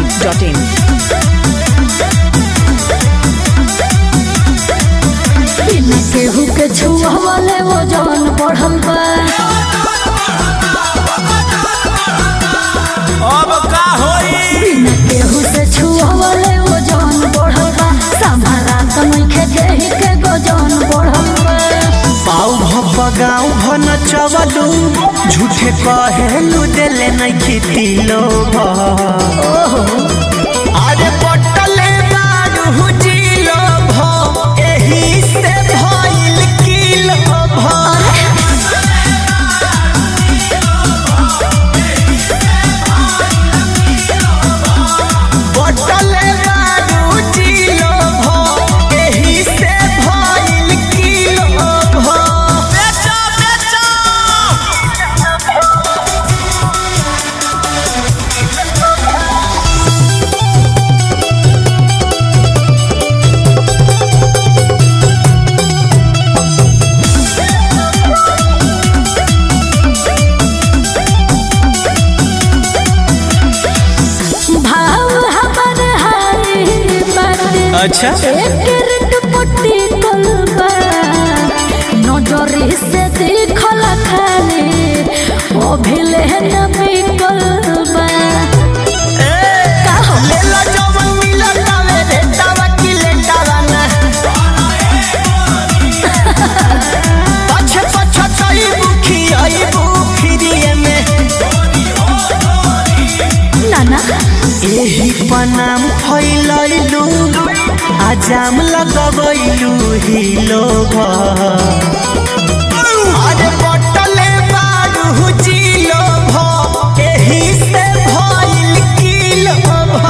masti.in. बिना केहू के छुआवले वो जवन बढ़ल बा अब का होई बिना केहू से छुआवले वो जवन बढ़ल बा संभारा त नइखे देहि के गो जवन बढ़ल बा पाऊ भप गाँव भन चवलू झूठे कहेलू देले नहीं खेती लोग अरे पटले बारू जिलो भ एही से भइल किलो भ पटले बारू जिलो भ एही से भइल किलो भ बेचो बेचो भाव हमर हाय बाटे अच्छा। एक रेट पट्टी कलबा नजरी से देखल खाले ओ भिले न बिकलबा का हो लेला जवन मिलल तावे रे तावा की लेटावा ना पछे पछे तई बुखी आई बुखिरिए में नाना एही पनाम फैलैलू आजाम लगबैलू ही लोग अरे बटले बारू जिलो भ एही से भइल किलो भ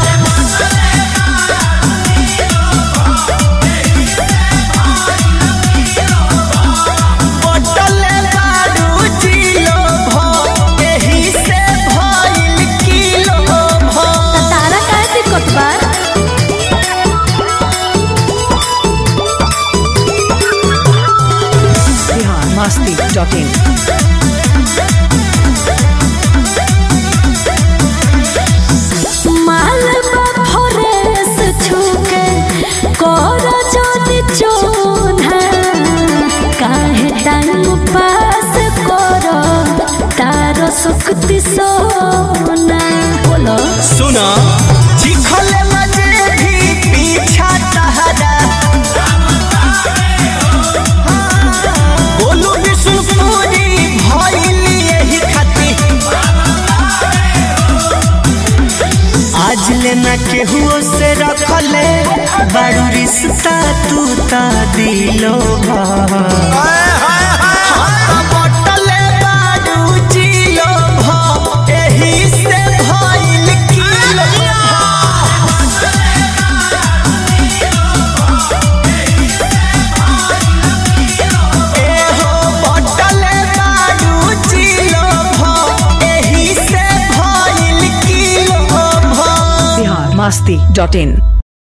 बटले बारू जिलो भ एही से भइल किलो भ तारा काहे दिक्कत बा Bihar masti.in. माल बा फरेस छुके कर जदी चोना काहे टाइम पास कर तारो सुक्ति सोना बोलो सुना चिखले मजे भी पीछा तहरा बोलू विष्णुपुरी भइली यही खाती आज लेना केहू से रखले बारू रिश्ता तू ता दिलो बटले बारू जिलो भ एही से भइल किलो एहो बटले बारू जिलो भ एही से भइल किलो भ Bihar masti.in.